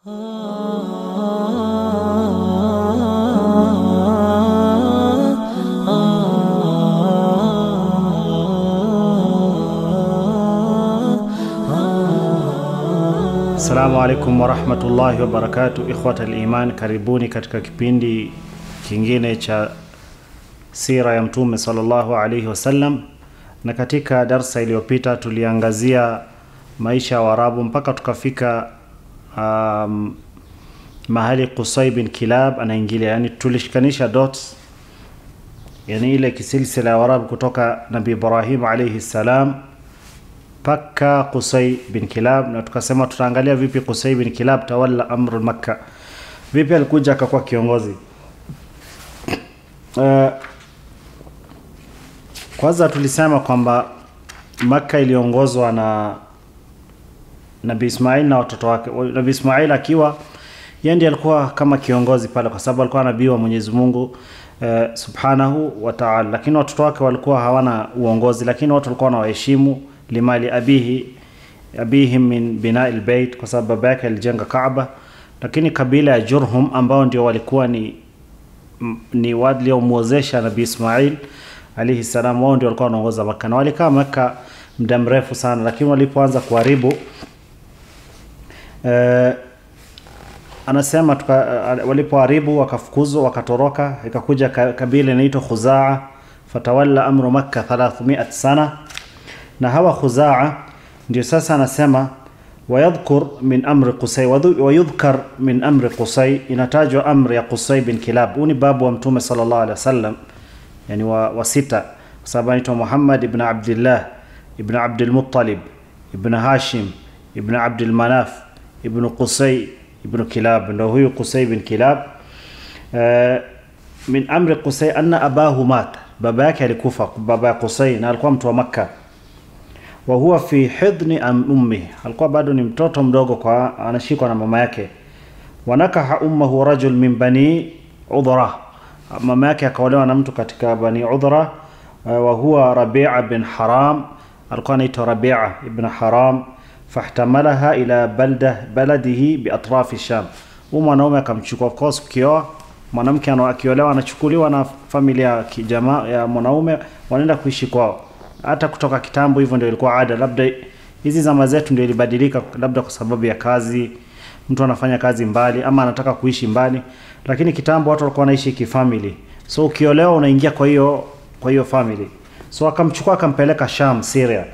Assalamu alaikum warahmatullahi wabarakatu, ikhwata liman, karibuni katika kipindi kingine cha sira ya Mtume sallallahu alaihi wasallam. Na katika darsa iliyopita tuliangazia maisha ya Waarabu mpaka tukafika um, mahali Qusay bin Kilab anaingilia, yani tulishikanisha dots, yani ile kisilsila ya Waarabu kutoka Nabii Ibrahim alaihi salam mpaka Qusay bin Kilab, na tukasema tutaangalia vipi Qusay bin Kilab tawalla amru Makka, vipi alikuja akakuwa kiongozi. Uh, kwanza tulisema kwamba Makka iliongozwa na Nabii Ismail na watoto wake. Nabii Ismail akiwa yeye ndiye alikuwa kama kiongozi pale, kwa sababu alikuwa nabii wa Mwenyezi Mungu uh, subhanahu wa ta'ala, lakini watoto wake walikuwa hawana uongozi, lakini watu walikuwa wanawaheshimu limali abihi abihim min binai lbeit, kwa sababu baba yake alijenga Kaaba. Lakini kabila ya Jurhum ambao ndio walikuwa ni ni waliomwozesha Nabii Ismail alayhi salam, wao ndio walikuwa wanaongoza Makka na walikaa Makka muda mrefu sana, lakini walipoanza kuharibu eh, anasema tuka, walipoharibu wakafukuzwa, wakatoroka, ikakuja kabila inaitwa Khuzaa, fatawalla amru Makka 300 sana na hawa Khuzaa ndio sasa anasema wayadhkur min amri Qusay wayudhkar min amri Qusay, inatajwa amri ya Qusay bin Kilab. Huu ni babu wa Mtume sallallahu alaihi wasallam, yani wa, wa sita, kwa sababu anaitwa Muhammad ibn Abdillah ibn Abdul Muttalib ibn Hashim ibn Abdul Manaf ibn Qusay ibn Kilab, ndio huyu Qusay bin Kilab. Uh, min amri Qusay anna abahu mat, baba yake alikufa, baba ya Qusay, na alikuwa mtu wa Makka wa huwa fi hidni ummi, alikuwa bado ni mtoto mdogo, kwa anashikwa na mama yake. Wanakaha ummuhu rajul min bani Udhra, mama yake akaolewa na mtu katika bani Udhra. Wa huwa Rabi'a bin Haram, alikuwa anaitwa Rabi'a ibn Haram. Fahtamalaha ila balda baladihi bi atrafi Sham, huyu mwanaume akamchukua. Of course ukioa mwanamke akiolewa anachukuliwa na familia ya jamaa ya mwanaume, wanaenda kuishi kwao hata kutoka kitambo hivyo ndio ilikuwa ada. Labda hizi zama zetu ndio ilibadilika, labda kwa sababu ya kazi, mtu anafanya kazi mbali ama anataka kuishi mbali, lakini kitambo watu walikuwa wanaishi kifamily. So ukiolewa unaingia kwa hiyo kwa hiyo family. So akamchukua akampeleka Sham, Syria.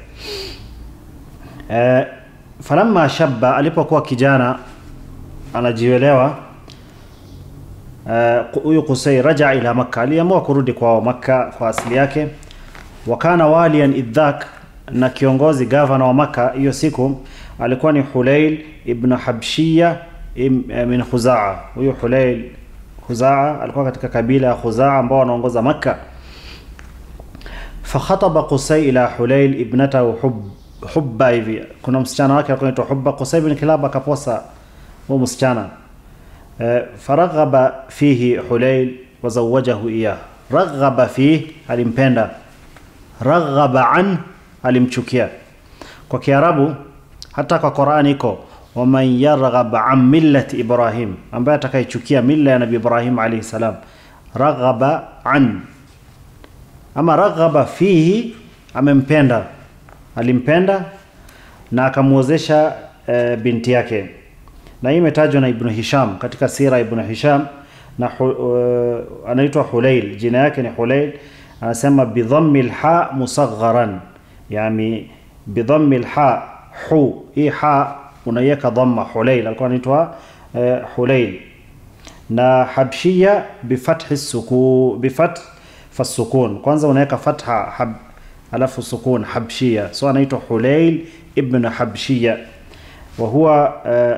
Eh, falamma shabba, alipokuwa kijana anajielewa huyu uh, Qusay raja ila Makka, aliamua kurudi kwao Makka kwa asili yake wakana walian idhak, na kiongozi gavana wa Maka hiyo siku alikuwa ni Hulail ibn Habshiya min Khuzaa. Huyu Hulail Khuzaa alikuwa katika kabila ya Khuzaa ambao wanaongoza Makka. Fakhataba Qusay ila Hulail ibnatahu hub, Hubba, hivi kuna msichana wake alikuwa anaitwa Hubba. Qusay bin Kilab akaposa huyo msichana e, faraghaba fihi Hulail wazawajahu iyah. Raghaba fihi, alimpenda raghaba an alimchukia. Kwa Kiarabu hata kwa Qur'ani iko waman yarghaba an millati Ibrahim, ambaye atakayechukia mila ya Nabii Ibrahim alayhi salam. Raghaba an ama raghaba fihi, amempenda, alimpenda na akamwozesha e, binti yake, na hii imetajwa na Ibn Hisham katika sira Ibn Hisham na uh, anaitwa Hulail, jina yake ni Hulail anasema bidhammi lha musagharan, yani bidhammi lha hu, hii ha unaiweka dhamma. Hulail alikuwa anaitwa uh, Hulail na Habshiya bifathi suku bifath fasukun, kwanza unaweka fatha hab, alafu sukun Habshiya, so anaitwa Hulail ibn Habshiya wa huwa uh,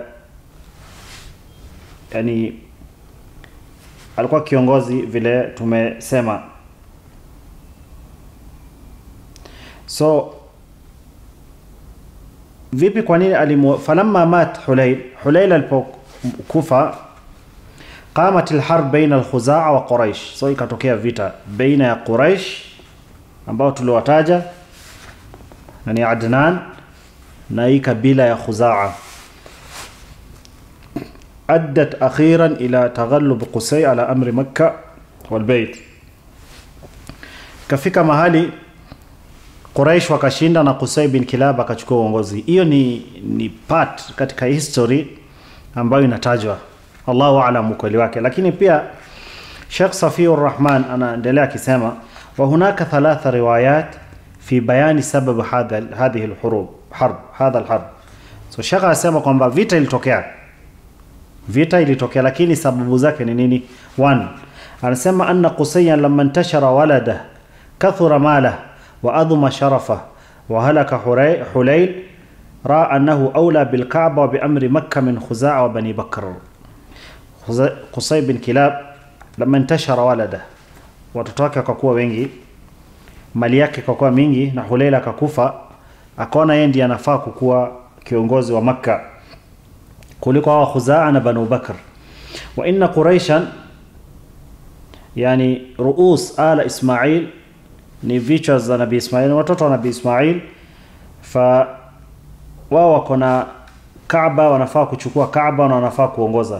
yani alikuwa kiongozi vile tumesema. So vipi, kwa nini alimu falamma mat Hulail, Hulail alipokufa, qamat alharb baina alkhuzaa wa Quraish, so ikatokea vita baina ya Quraish ambao tuliwataja na ni Adnan na hii kabila ya Khuzaa أدت أخيرا إلى تغلب قسي على أمر مكة والبيت kafika mahali Quraish wakashinda na Qusay bin Kilab akachukua uongozi. Hiyo ni, ni part katika history ambayo inatajwa, Allahu aalam ukweli wake, lakini pia Sheikh Safiur Rahman anaendelea akisema wa hunaka thalatha riwayat fi bayani sabab hadha hadhihi alhurub harb hadha alharb. So Sheikh anasema kwamba vita ilitokea, vita ilitokea, lakini sababu zake ni nini? One, anasema anna Qusayyan lamma intashara walada kathura malah wa adhuma sharafa wa halaka Huray- Hulayl raa annahu awla bilkaaba wa biamri makka min khuzaa wa bani bakr Khuza- Qusay bin Kilab lama intashara walada, watoto wake wakakuwa wengi, mali yake ikakuwa mingi, na Huleila akakufa, akaona yeye ndiye anafaa kukuwa kiongozi wa Makka kuliko hawa Khuzaa na Banu Bakr. Wa inna Quraishan, yani ruus ala Ismail, ni vichwa za Nabii Ismail, ni watoto wa Nabii Ismail, fa wao wako na Kaaba, wanafaa kuchukua Kaaba na wanafaa kuongoza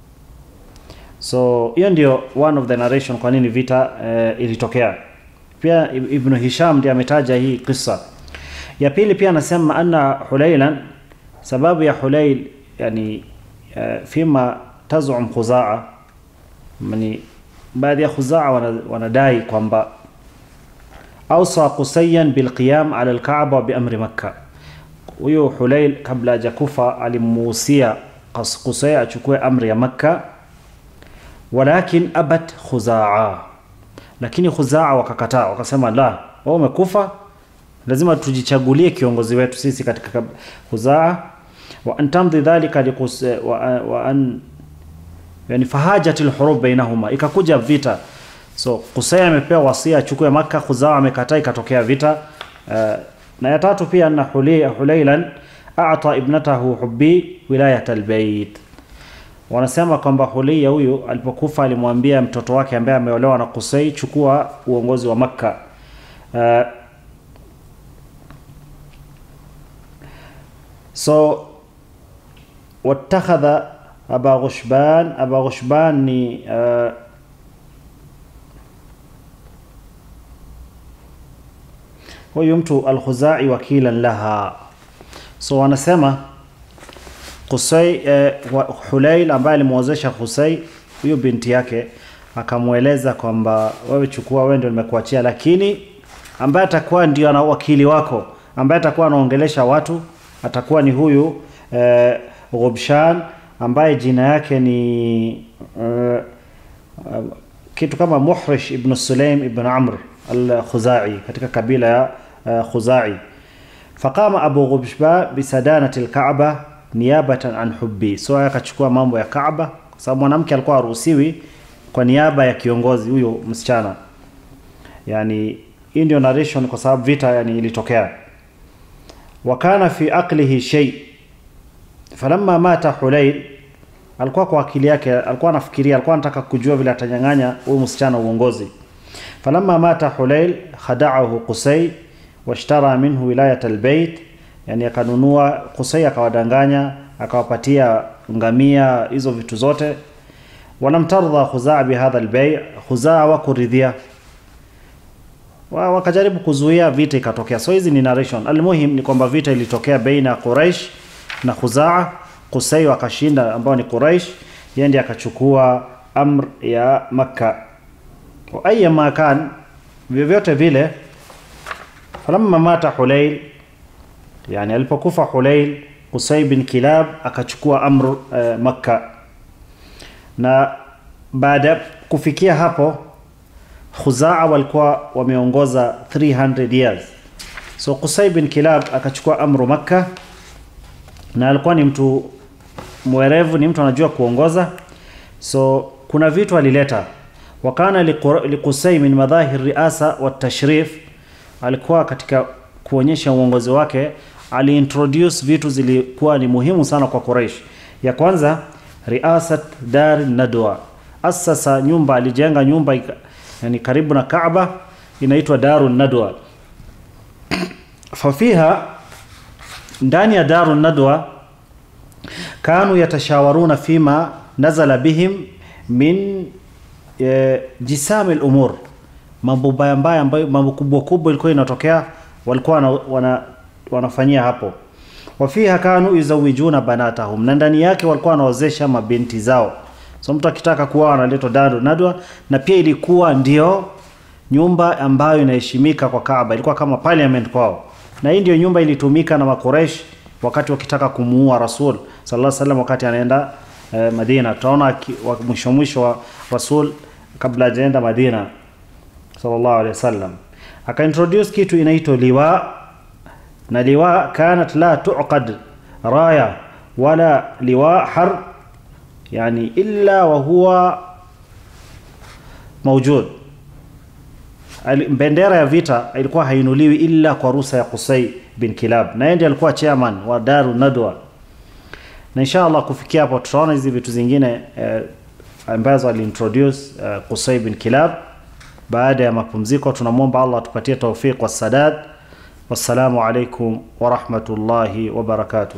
so hiyo ndio one of the narration kwa nini vita eh, ilitokea pia Ib- ibnu hisham ndiye ametaja hii kisa ya pili pia anasema anna hulailan sababu ya hulail yani eh, fima tazum khuzaa yani baadhi ya khuzaa wana- wanadai kwamba awsa qusayan bilqiyam ala alkaaba wa biamri makka huyo hulail kabla hajakufa alimuhusia Qas- qusay achukue amri ya makka walakin abat khuzaa lakini khuzaa wakakataa wakasema la wao umekufa lazima tujichagulie kiongozi wetu sisi katika kab- khuzaa wa an tamdhi dhalika liqus wa, wa an yani fahajat alhurub bainahuma ikakuja vita so Qusay amepewa wasia achukue Makka Khuzaa amekataa ikatokea vita uh, na ya tatu pia na Hulailan a'ta ibnatahu hubbi wilayat albayt wanasema kwamba Hulia huyu alipokufa alimwambia mtoto wake ambaye ameolewa na Qusay chukua uongozi wa Makka uh, so watakhadha aba ghushban aba ghushban ni uh, huyu mtu alkhuzai wakilan laha so wanasema Qusay eh, wa- Hulail ambaye alimwozesha Qusay huyu binti yake akamweleza kwamba wewe chukua, wewe ndio nimekuachia, lakini ambaye atakuwa ndio ana wakili wako ambaye atakuwa anaongelesha watu atakuwa ni huyu eh, Ghubshan ambaye jina yake ni eh, uh, kitu kama Muhrish ibn Sulaim ibn Amr al-Khuzai katika kabila ya uh, Khuzai faqama Abu Ghubshba bisadanati al-Kaaba niyabatan an hubbi so akachukua mambo ya Kaaba kwa sababu mwanamke alikuwa haruhusiwi kwa niaba ya kiongozi huyo msichana yani hii ndio narration kwa sababu vita yani ilitokea wakana fi aqlihi shay falamma mata Hulail alikuwa kwa akili yake alikuwa anafikiria alikuwa anataka kujua vile atanyang'anya huyu msichana uongozi falamma mata Hulail khada'ahu Qusay washtara minhu wilayat albayt yani akanunua Qusay akawadanganya akawapatia ngamia hizo vitu zote walam tardha Khuzaa bihadha albay Khuzaa wakuridhia wa, wakajaribu kuzuia vita ikatokea so hizi ni narration almuhim ni kwamba vita ilitokea baina ya Quraish na Khuzaa Qusay wakashinda ambao ni Quraish yeye ndiye akachukua amr ya Makka wa ayyama kan vyovyote vile falamma mata Hulail yani alipokufa Hulail Qusay bin Kilab akachukua amr uh, Makka na baada ya kufikia hapo Khuzaa walikuwa wameongoza 300 years so Qusay bin Kilab akachukua amru Makka na alikuwa ni mtu mwerevu ni mtu anajua kuongoza so kuna vitu alileta wakana liqur- liqusay min madhahir riasa wa tashrif alikuwa katika kuonyesha uongozi wake aliintroduce vitu zilikuwa ni muhimu sana kwa Quraysh ya kwanza riasat dar nadwa asasa nyumba alijenga nyumba ika- yani karibu na Kaaba inaitwa Darun Nadwa fafiha ndani ya Darun Nadwa kanu yatashawaruna fima nazala bihim min e, jisami lumur mambo mbaya mbaya ambayo mambo kubwa kubwa ilikuwa inatokea walikuwa wana, wana, wanafanyia hapo wafiha kanu yuzawijuna banatahum na ndani yake walikuwa wanaozesha mabinti zao so mtu akitaka kuwa analetwa dadu nadwa na pia ilikuwa ndio nyumba ambayo inaheshimika kwa Kaaba ilikuwa kama parliament kwao na hii ndio nyumba ilitumika na makuresh wakati wakitaka kumuua rasul sallallahu alaihi wasallam wakati anaenda eh, Madina tutaona mwisho mwisho wa rasul kabla hajaenda Madina sallallahu alaihi wasallam akaintroduce kitu inaitwa liwa na liwa kanat la tuqad raya wala liwa har yani illa wa huwa mawjud bendera ya vita ilikuwa hainuliwi illa kwa ruhusa ya Qusay bin Kilab na yeye ndiye alikuwa chairman wa Daru Nadwa na inshallah kufikia hapo tutaona hizi vitu zingine eh, ambazo aliintroduce eh, Qusay bin Kilab baada ya mapumziko tunamwomba Allah atupatie tawfiq wa sadad wassalamu alaikum wa rahmatullahi wa barakatuh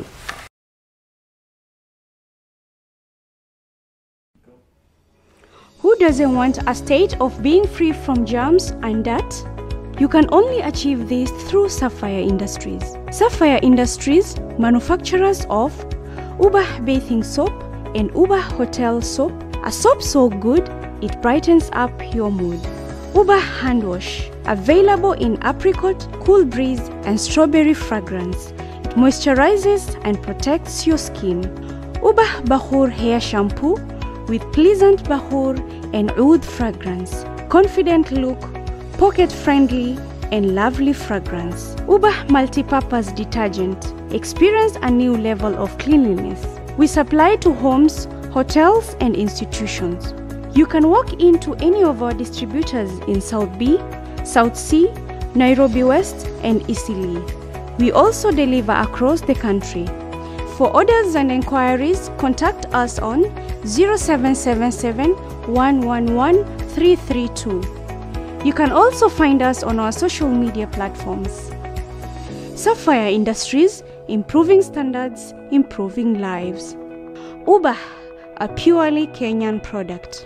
Who doesn't want a state of being free from germs and dirt? You can only achieve this through Sapphire Industries. Sapphire Industries, manufacturers of Ubah bathing soap and Ubah hotel soap, a soap so good it brightens up your mood. Ubah hand wash, available in apricot, cool breeze, and strawberry fragrance. It moisturizes and protects your skin. Ubah Bahur hair shampoo with pleasant bahur and oud fragrance, confident look, pocket friendly, and lovely fragrance. Ubah multi-purpose detergent. Experience a new level of cleanliness. We supply to homes, hotels, and institutions. You can walk into any of our distributors in South B, South C, Nairobi West, and Eastleigh. We also deliver across the country. For orders and inquiries, contact us on 0777 111 332. You can also find us on our social media platforms. Sapphire Industries, improving standards, improving lives. Ubah, a purely Kenyan product.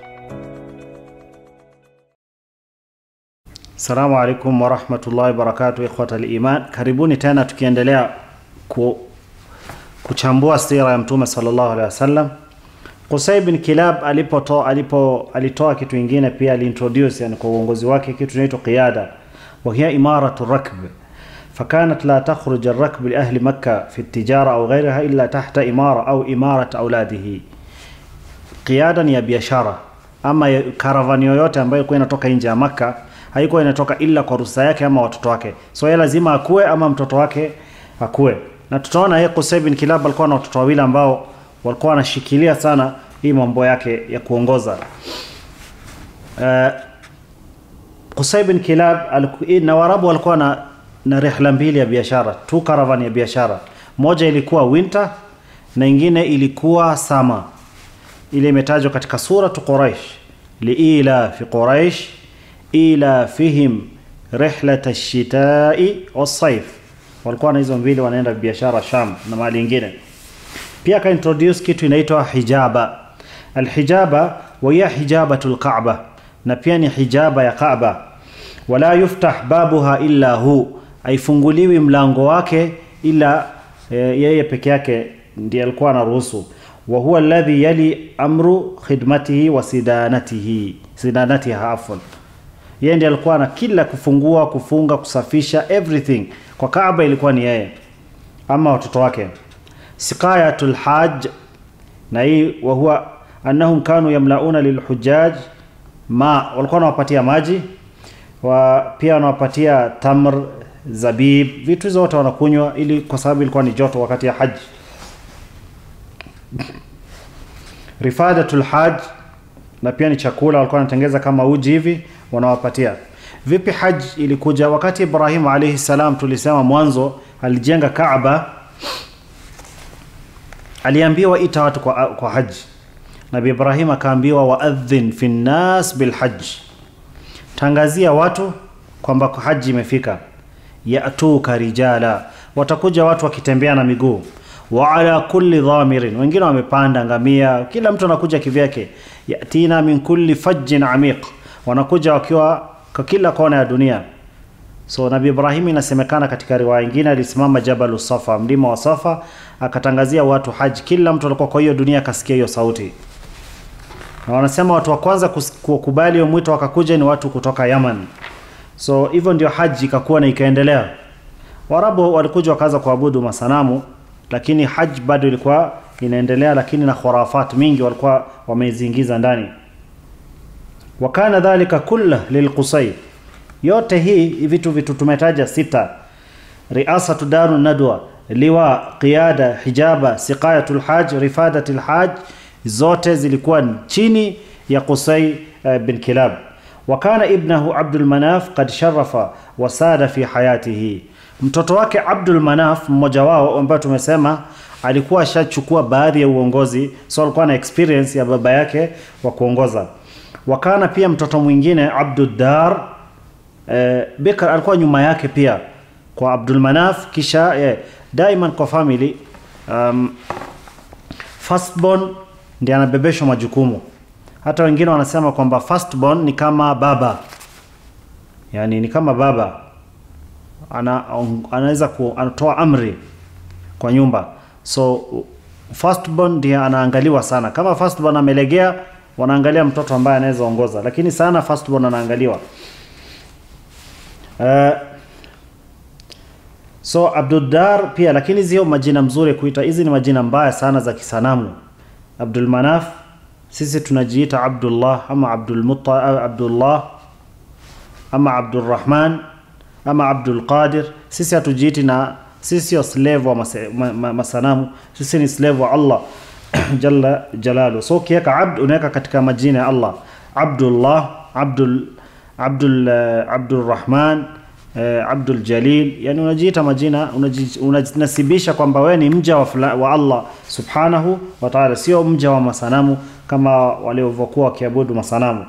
Assalamu alaikum warahmatullahi wabarakatuh ikhwata liman, karibuni tena tukiendelea ku, kuchambua sira ya Mtume sallallahu alaihi wasallam. Qusay bin Kilab alipotoa alipo alitoa kitu ingine pia aliintroduce yani kwa uongozi wake kitu kinaitwa qiyada wa hiya imaratu rakb فكانت لا تخرج الركب لأهل مكة في التجارة أو غيرها إلا تحت إمارة أو إمارة أولاده قيادا ya biashara ama karavani yoyote ambayo ilikuwa inatoka nje ya Makka haikuwa inatoka ila kwa ruhusa yake ama watoto wake so yeye lazima akue ama mtoto wake akue na tutaona yeye Qusay bin Kilab alikuwa na watoto wawili ambao walikuwa wanashikilia sana hii mambo yake ya kuongoza uh, Qusay bin Kilab na Waarabu walikuwa na na rihla mbili ya biashara tu caravan ya biashara moja ilikuwa winter na ingine ilikuwa sama ile imetajwa katika suratu Quraish liila fi Quraish ila fihim rihlat ash-shita'i was-sayf walikuwa na hizo mbili wanaenda biashara Sham na mali ingine pia ka introduce kitu inaitwa hijaba alhijaba wa hiya hijabatul Kaaba na pia ni hijaba ya Kaaba wala yuftah babuha illa hu haifunguliwi mlango wake ila e, yeye peke yake ndiye alikuwa anaruhusu wa huwa alladhi yali amru khidmatihi wa sidanatihi sidanatiha afwan yeye ndiye alikuwa na kila kufungua kufunga kusafisha everything kwa Kaaba ilikuwa ni yeye ama watoto wake siqayatul hajj na hii wa huwa annahum kanu yamlauna lilhujjaj ma walikuwa wanawapatia maji wa pia wanawapatia tamr zabib vitu hizo wote wanakunywa ili kwa sababu ilikuwa ni joto wakati ya haji rifadatul hajj na pia ni chakula walikuwa wanatengeza kama uji hivi wanawapatia vipi haji ilikuja wakati Ibrahim alayhi salam tulisema mwanzo alijenga Kaaba aliambiwa ita watu kwa, kwa haji Nabii Ibrahim akaambiwa waadhin fi nnas bilhajj tangazia watu kwamba haji imefika yatuka rijala watakuja watu wakitembea na miguu wa ala kulli dhamirin wengine wamepanda ngamia kila mtu anakuja kivyake yatina min kulli fajjin amiq wanakuja wakiwa kwa kila kona ya dunia so nabii ibrahim inasemekana katika riwaya nyingine alisimama jabalu safa mlima wa safa akatangazia watu haji kila mtu alikuwa kwa hiyo dunia akasikia hiyo sauti na wanasema watu wa kwanza kus- kukubali hiyo mwito wakakuja ni watu kutoka yaman so hivyo ndio haji ikakuwa na ikaendelea warabu walikuja wakaanza kuabudu masanamu lakini haji bado ilikuwa inaendelea lakini na khurafat mingi walikuwa wameziingiza ndani wakana dhalika kullah lilqusay yote hii vitu vitu tumetaja sita riasatu daru nadwa liwa qiyada hijaba siqayatul haj rifadatul haj zote zilikuwa chini ya Qusay uh, bin Kilab wakana ibnahu Abdul Manaf qad sharafa wasada fi hayatihi mtoto wake Abdul Manaf mmoja wao ambaye tumesema alikuwa ashachukua baadhi ya uongozi so alikuwa na experience ya baba yake wa kuongoza wakana pia mtoto mwingine Abduddar eh, Bikr alikuwa nyuma yake pia kwa Abdul Manaf kisha eh, daiman kwa family um, firstborn ndiye anabebeshwa majukumu hata wengine wanasema kwamba firstborn ni kama baba yani ni kama baba ana anaweza ku, anatoa amri kwa nyumba so firstborn ndiye anaangaliwa sana kama firstborn amelegea wanaangalia mtoto ambaye anaweza ongoza lakini sana firstborn anaangaliwa uh, so Abduddar pia lakini zio majina mzuri kuita hizi ni majina mbaya sana za kisanamu Abdul Manaf sisi tunajiita Abdullah ama Abdul Mutta, Abdullah ama Abdul Rahman ama Abdul Qadir sisi hatujiiti na sisi sio slave wa mase, ma, ma, masanamu sisi ni slave wa Allah jalla jalalu so ukiweka abd unaweka katika majina ya Allah Abdullah Abdul Abdul uh, Abdul Rahman uh, Abdul Jalil yani unajiita majina unaji- unajinasibisha kwamba wewe ni mja wa, fula, wa Allah subhanahu wa ta'ala sio mja wa masanamu kama walivyokuwa wakiabudu masanamu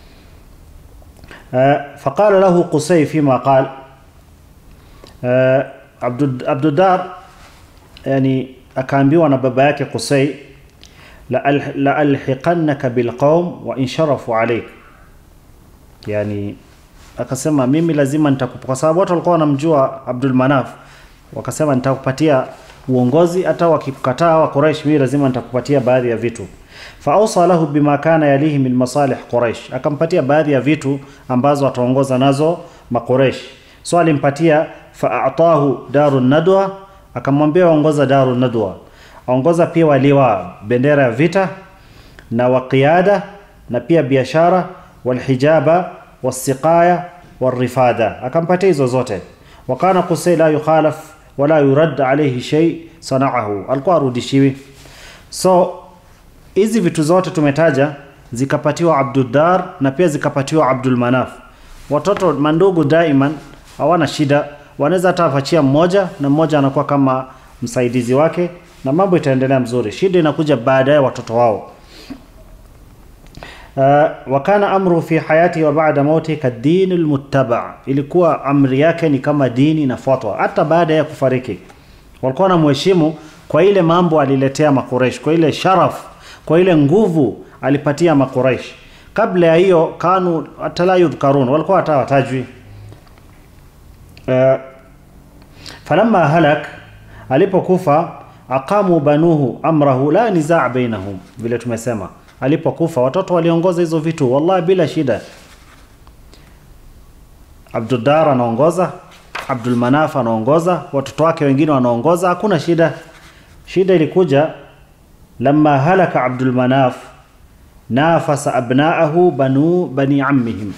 uh, faqala lahu Qusay fima qal uh, Abdud, Abdudar yani akaambiwa na baba yake Qusay la la alhiqannaka bilqaum wa in sharafu alayk yani akasema mimi lazima nitakupa kwa sababu watu walikuwa wanamjua Abdul Manaf wakasema nitakupatia uongozi hata wakikukataa wa Quraysh mimi lazima nitakupatia baadhi ya vitu faausa lahu bima kana yalihi min masalih Quraysh akampatia baadhi ya vitu ambazo ataongoza nazo maqureish so alimpatia faatahu darun nadwa akamwambia aongoza darun nadwa aongoza pia waliwa bendera ya vita na waqiada na pia biashara walhijaba wasiqaya warifada akampatia hizo zote wakana Qusay la yukhalaf wala yurad alayhi shay sanaahu alikuwa arudishiwi so hizi vitu zote tumetaja zikapatiwa Abduddar na pia zikapatiwa Abdul Manaf watoto mandugu daiman hawana shida wanaweza hata afachia mmoja na mmoja anakuwa kama msaidizi wake na mambo itaendelea mzuri shida inakuja baadaye watoto wao Uh, wakana amru fi hayati wa baada mauti kadini almuttaba, ilikuwa amri yake ni kama dini inafuatwa hata baada ya kufariki. Walikuwa wanamheshimu kwa ile mambo aliletea Makureish, kwa ile sharaf, kwa ile nguvu alipatia Makureish. Kabla ya hiyo kanu hata la yudhkarun, walikuwa hata watajwi. Uh, falamma halak, alipokufa aqamu banuhu amrahu la nizaa bainahum, vile tumesema alipokufa watoto waliongoza hizo vitu wallahi bila shida Abduddar anaongoza Abdul Manaf anaongoza watoto wake wengine wanaongoza hakuna shida shida ilikuja lama halaka Abdul Manaf nafasa abnaahu banu bani ammihim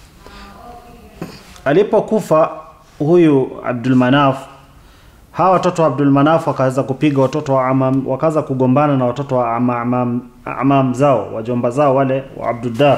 alipokufa huyu Abdul Manaf hawa watoto wa Abdul Manaf wakaanza kupiga watoto wa amam, wakaanza kugombana na watoto wa amam, amam, amam zao wajomba zao wale wa Abduddar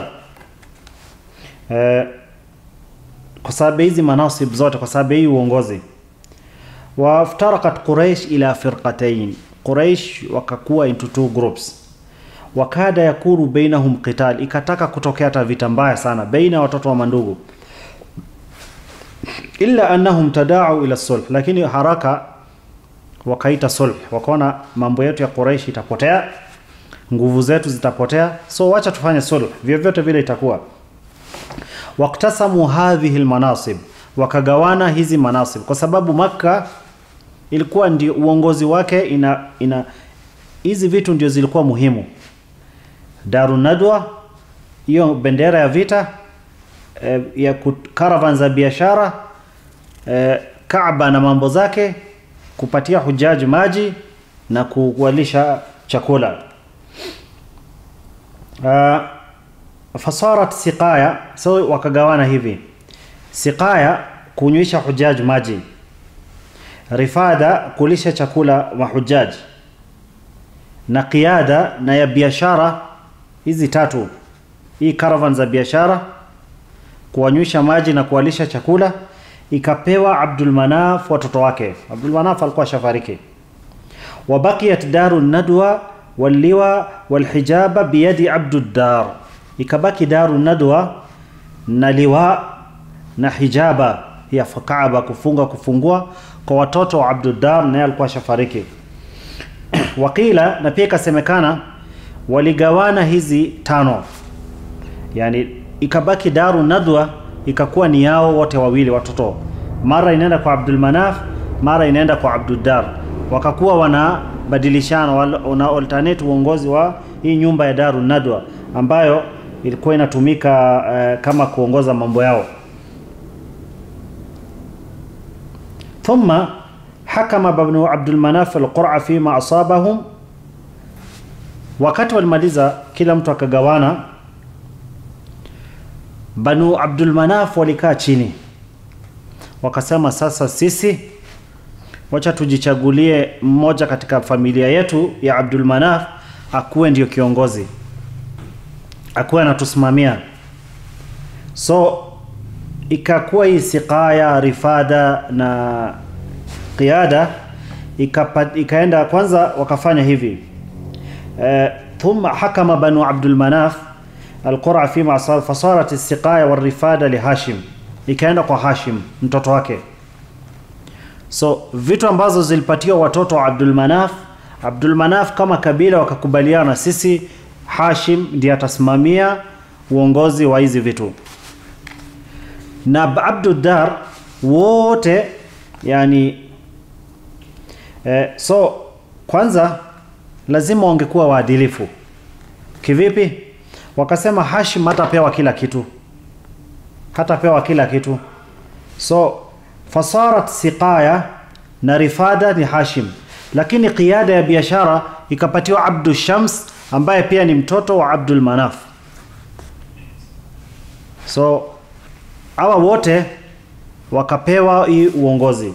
eh, kwa sababu hizi manasib zote kwa sababu hii uongozi waftarakat Quraish ila firqatain Quraish wakakuwa into two groups wakada yakuru bainahum qital ikataka kutokea hata vita mbaya sana baina ya watoto wa mandugu illa annahum tada'u ila sulh lakini haraka wakaita sulh wakaona mambo yetu ya Quraysh itapotea nguvu zetu zitapotea so wacha tufanye sulh vyovyote vile itakuwa waktasamu hadhihi almanasib wakagawana hizi manasib kwa sababu Makka ilikuwa ndio uongozi wake ina ina hizi vitu ndio zilikuwa muhimu Darun Nadwa hiyo bendera ya vita eh, ya caravan za biashara eh, Kaaba na mambo zake kupatia hujaji maji na kuwalisha chakula uh, fasarat siqaya so wakagawana hivi siqaya kunywisha hujaji maji rifada kulisha chakula mahujaji na qiyada na ya biashara hizi tatu hii caravan za biashara kuwanywisha maji na kuwalisha chakula ikapewa Abdul Manaf watoto wake Abdul Manaf alikuwa shafariki wabakiyat daru nadwa waliwa walhijaba biyadi Abdud Dar ikabaki daru nadwa na liwa na hijaba ya Kaaba kufunga kufungua kwa watoto wa Abdud Dar naye alikuwa shafariki wakila na pia ikasemekana waligawana hizi tano yani ikabaki daru nadwa ikakuwa ni yao wote wawili watoto mara inaenda kwa Abdul Manaf mara inaenda kwa Abduddar wakakuwa wanabadilishana wana alternate uongozi wa hii nyumba ya Daru Nadwa ambayo ilikuwa inatumika uh, kama kuongoza mambo yao thumma hakama banu Abdul Manaf al-Qur'a fima asabahum wakati walimaliza kila mtu akagawana Banu Abdul Manaf walikaa chini wakasema, sasa sisi wacha tujichagulie mmoja katika familia yetu ya Abdul Manaf akuwe ndio kiongozi, akuwe anatusimamia. So ikakuwa hii siqaya, rifada na qiyada ikapa, ikaenda kwanza, wakafanya hivi uh, thumma hakama banu Abdul Manaf alqura fima asal fasarat istiqaya warifada lihashim ikaenda kwa Hashim mtoto wake so vitu ambazo zilipatiwa watoto wa Abdul Manaf Abdul Manaf kama kabila wakakubaliana sisi Hashim ndiye atasimamia uongozi wa hizi vitu na Abduddar wote yani eh, so kwanza lazima wangekuwa waadilifu kivipi wakasema Hashim hatapewa kila kitu hatapewa kila kitu so fasarat siqaya na rifada ni Hashim lakini qiyada ya biashara ikapatiwa Abdu Shams ambaye pia ni mtoto wa Abdul Manaf so hawa wote wakapewa hii uongozi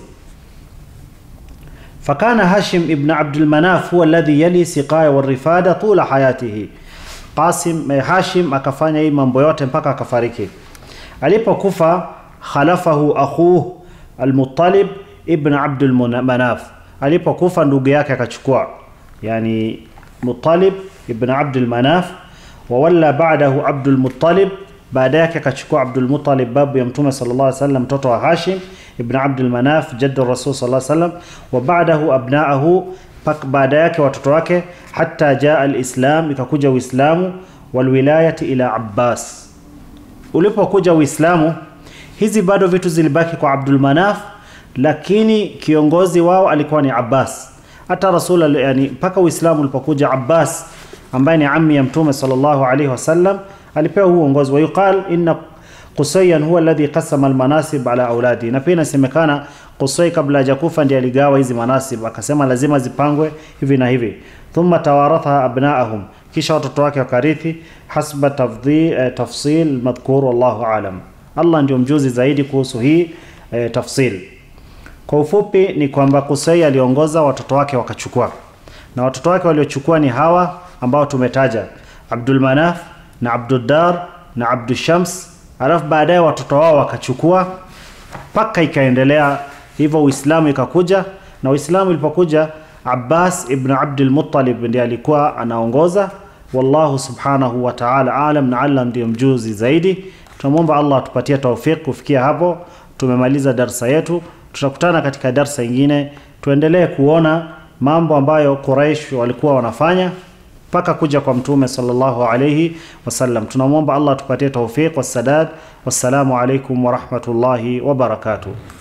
fakana Hashim ibn Abdul Manaf huwa alladhi yali siqaya warifada tula hayatihi Qasim eh, Hashim akafanya hii mambo yote mpaka akafariki. Alipokufa khalafahu akhuh Al-Muttalib ibn Abdul Manaf. Alipokufa ndugu yake akachukua, yani Muttalib ibn Abdul Manaf wa walla ba'dahu Abdul Muttalib, baada yake akachukua Abdul Muttalib babu ya Mtume sallallahu alaihi wasallam, mtoto wa Hashim ibn Abdul Manaf jaddu Rasul sallallahu alaihi wasallam, wa ba'dahu abna'ahu baada yake watoto wake hata jaa alislam ikakuja uislamu walwilayati ila abbas ulipokuja uislamu hizi bado vitu zilibaki kwa abdul manaf lakini kiongozi wao alikuwa ni abbas hata rasul yani mpaka uislamu ulipokuja abbas ambaye ni ammi ya mtume sallallahu alaihi wasallam alipewa huu uongozi wa yuqal inna Qusayyan huwa alladhi qasama almanasib ala auladi, na pia inasemekana Qusay kabla hajakufa ndiye aligawa hizi manasib, akasema lazima zipangwe hivi na hivi. Thumma tawaratha abnaahum, kisha watoto wake wakarithi hasba tafdhi, eh, tafsil madhkur, wallahu alam. Allah ndio mjuzi zaidi kuhusu hii eh, tafsil. Kwa ufupi ni kwamba Qusay aliongoza, watoto wake wakachukua, na watoto wake waliochukua ni hawa ambao tumetaja, Abdul Manaf na Abduddar na Abdul Shams alafu baadaye watoto wao wakachukua mpaka ikaendelea hivyo Uislamu ikakuja na Uislamu ilipokuja Abbas ibn Abdul Muttalib ndiye alikuwa anaongoza wallahu subhanahu wa ta'ala alam na Allah ndiye mjuzi zaidi tunamwomba Allah atupatie tawfik kufikia hapo tumemaliza darsa yetu tutakutana katika darsa ingine tuendelee kuona mambo ambayo Quraish walikuwa wanafanya mpaka kuja kwa mtume sallallahu alayhi wasallam. Tunamwomba Allah tupatie tawfiq wassadad. Wassalamu alaikum warahmatullahi wabarakatuh.